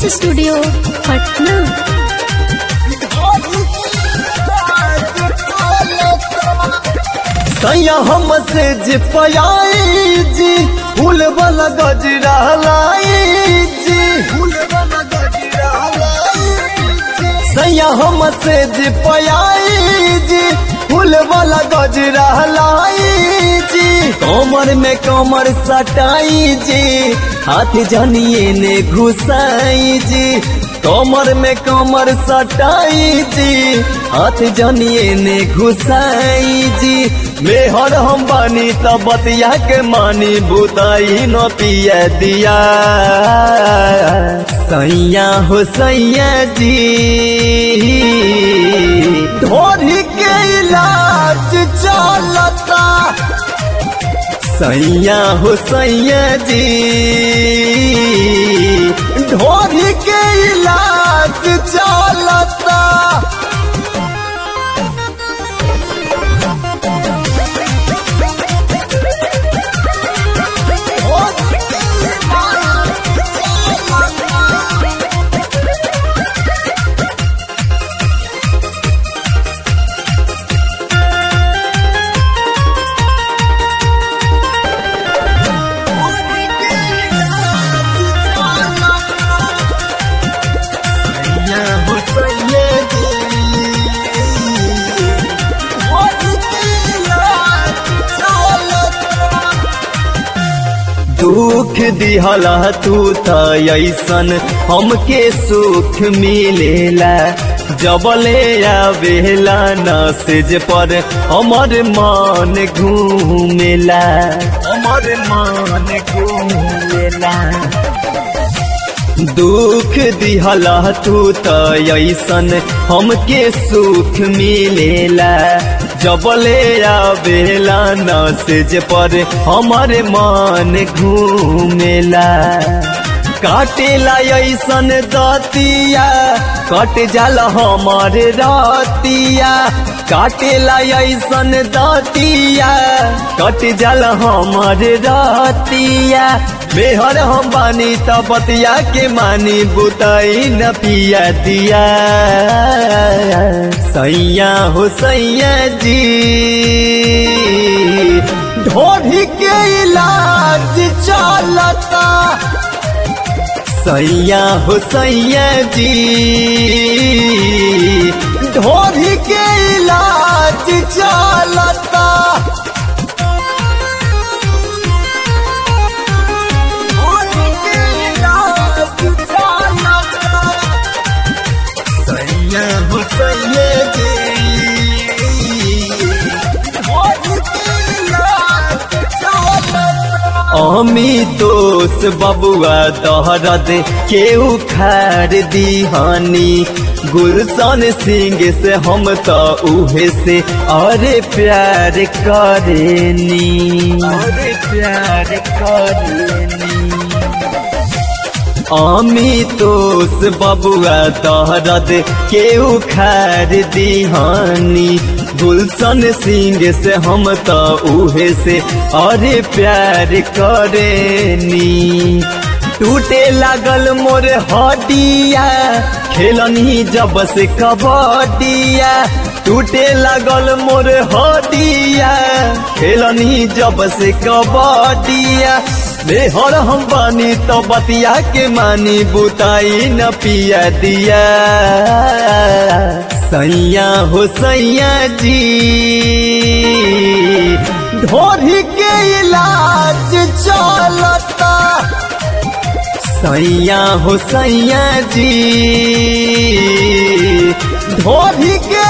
recordings studio Patna सैया हम से जे पयाई जी फूल वाला गजरा लाई जी फूल वाला गजरा लाई सैया हम से जे पयाई जी फूल वाला गजरा लाई जी कमर में कमर सटाई जी हाथ जनिए ने घुसाई जी कमर में कमर सटाई जी हाथ जनिए ने घुसाई जी मेहर हम बानी त बतिया के मानी बुताई न पिया दिया सैया हो सैया जी ढोरी के इलाज चलता सैया हो सैया जी ढोरी के इलाज चलता सैया हो सैया जी ढोरी के इलाज चलता दुख दिहला तू त ऐसन हमके सुख मिलेला जबले आवेला नसेज पर हमर मन घूमेला हमर मन घूमेला दुख दिहला तू त ऐसन हमके सुख मिलेला जबले आवेला नसेज पर हमर मन घूमेला काटेला ऐसन दतिया कट जाला हमर रतिया काटेला ऐसन दतिया कट जाला हमर रतिया बेहर हम बानी त बतिया के मानी बुताई न पिया दिया सैया हो सैया जी ढोढ़ी के इलाज चलता सैया हो सैया जी ढोढ़ी के इलाज चलता सैया हो सैया जी अमी दोस्त बबुआ दहरद केहू खार दीहानी गुलशन सिंह से हम तो उहे से अरे प्यार करेनी अरे प्यार करेनी आमी तोस बबुआ तहरद केहू खार दीहानी गुलशन सिंह से हम तो उहे से अरे प्यार करेनी टूटे लागल मोर हडिया खेलनी जब से कबड्डिया टूटे लागल मोर हडिया खेलनी जब से कबड्डिया बेहर हम बानी तो बतिया के मानी बुताई न पिया दिया सैया हो सैया जी ढोरी के इलाज चलता सैया हो सैया जी ढोरी के